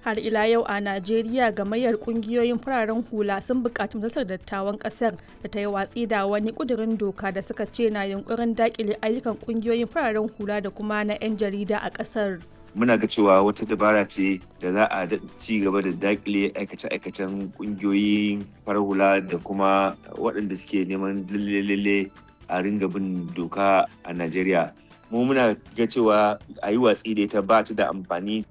har ila yau a najeriya gamayyar kungiyoyin fararen hula sun bukaci majalisar dattawan kasar da ta yi watsi da wani kudirin doka da suka ce na yunkurin dakile ayyukan kungiyoyin fararen hula da kuma na 'yan jarida a kasar muna ga cewa wata dabara ce da za a ci gaba da dakile aikace-aikacen kungiyoyin farar hula da kuma waɗanda suke neman lalle a ringa bin doka a najeriya mu muna ga cewa a yi watsi da ita ba ta da amfani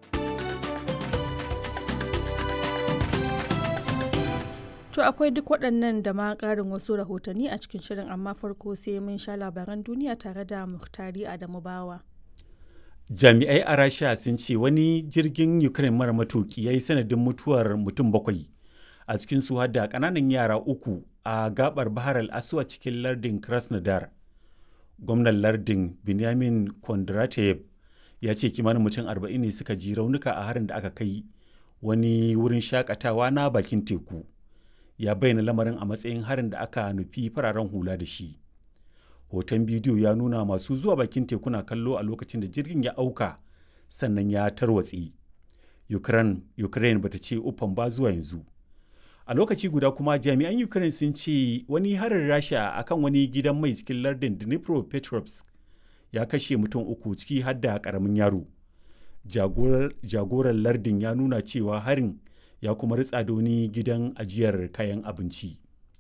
To akwai duk waɗannan da ma ƙarin wasu rahotanni a cikin shirin amma farko sai mun sha labaran duniya tare da Muhtari Adamu Bawa. Jami'ai a Rasha sun ce wani jirgin Ukraine mara matuki ya yi sanadin mutuwar mutum bakwai a cikin su da ƙananan yara uku a gabar Bahar al-Aswa cikin lardin Krasnodar. Gwamnan lardin Benjamin Kondratev ya ce kimanin mutum arba'in ne suka ji raunuka a harin da aka kai wani wurin shakatawa na bakin teku. ya bayyana lamarin a matsayin harin da aka nufi fararen hula da shi hoton bidiyo ya nuna masu zuwa bakin teku na kallo a lokacin da jirgin ya auka sannan ya tarwatse ukraine, ukraine bata ce uffan ba zuwa yanzu a lokaci guda kuma jami'an ukraine sun ce wani harin rasha akan wani gidan mai cikin lardin dnipropetrovsk ya kashe mutum uku ciki har da karamin yaro jagoran lardin ya nuna cewa harin ya kuma ritsa da wani gidan ajiyar kayan abinci.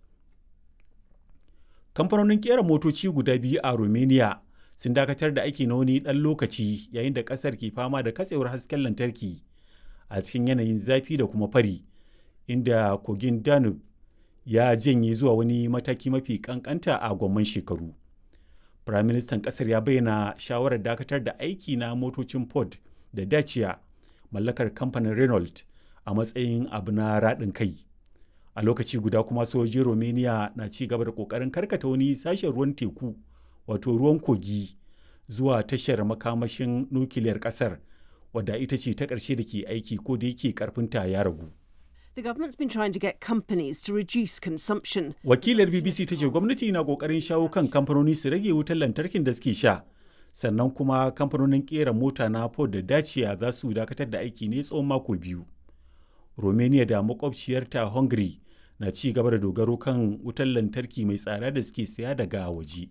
Kamfanonin kera motoci guda biyu a Romania sun dakatar da aiki na wani ɗan lokaci yayin da ƙasar ke fama da katsewar hasken lantarki a cikin yanayin zafi da kuma fari, inda kogin Danube ya janye zuwa wani mataki mafi ƙanƙanta a gwamman shekaru. Firaministan ƙasar ya bayyana shawarar dakatar da aiki na motocin Ford da Dacia mallakar kamfanin Renault a matsayin abu na raɗin kai a lokaci guda kuma sojojin romania na ci gaba da ƙoƙarin karkata wani sashen ruwan teku wato ruwan kogi zuwa tashar makamashin nukiliyar ƙasar wadda ita ce ta ƙarshe da ke aiki ko da yake ƙarfinta ya ragu The government's been trying to get companies to reduce consumption. Wakilar BBC ta ce gwamnati na kokarin shawo kan kamfanoni su rage wutar lantarkin da suke sha. Sannan kuma kamfanonin kera mota na Ford da Dacia za su dakatar da aiki ne tsawon mako biyu. Romania da makwabciyarta Hungary na ci gaba da dogaro kan wutar lantarki mai tsada da suke saya daga waje.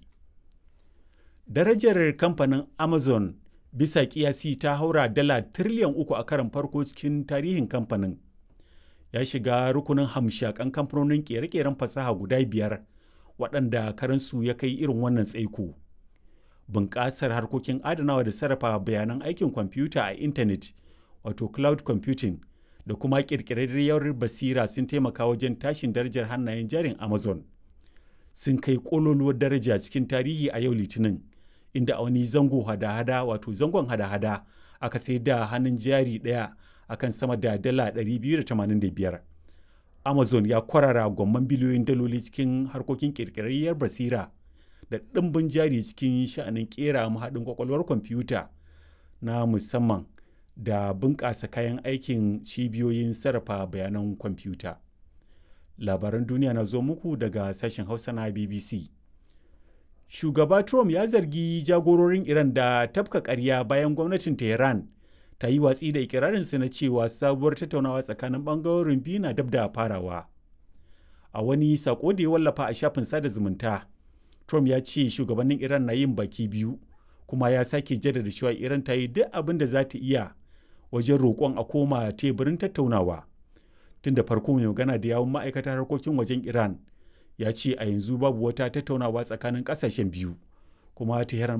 Darajar kamfanin Amazon bisa kiyasi ta haura dala tiriliyan uku a karan farko cikin tarihin kamfanin. Ya shiga rukunin hamshakan kamfanonin kere-keren fasaha guda biyar waɗanda karansu ya kai irin wannan tsaiko. Bunƙasar harkokin adanawa da sarrafa bayanan aikin kwamfuta a intanet wato cloud computing da kuma ƙirƙirarriyar basira sun taimaka wajen tashin darajar hannayen jarin Amazon. Sun kai ƙololuwar daraja cikin tarihi a yau Litinin, inda a wani zango hada-hada wato zangon hada-hada aka sai da hannun jari ɗaya akan sama da dala 285. Amazon ya kwarara gwamman biliyoyin daloli cikin harkokin ƙirƙirarriyar basira da ɗimbin jari cikin sha'anin ƙera mahaɗin kwakwalwar kwamfuta na musamman da bunƙasa kayan aikin cibiyoyin sarrafa bayanan kwamfuta. Labaran duniya na zo muku daga sashen Hausa na BBC. Shugaba Trump ya zargi jagororin Iran da tafka ƙarya bayan gwamnatin Tehran ta yi watsi da ikirarinsa na cewa sabuwar tattaunawa tsakanin ɓangarorin biyu na dab da farawa. A wani sako da ya wallafa a shafin sada zumunta, Trump ya ce shugabannin Iran na yin baki biyu, kuma ya sake jaddada cewa Iran ta yi duk abin da za ta iya wajen roƙon a koma teburin tattaunawa tun da farko mai magana da yawun ma'aikatar harkokin wajen iran ya ce a yanzu babu wata tattaunawa tsakanin ƙasashen biyu kuma tehran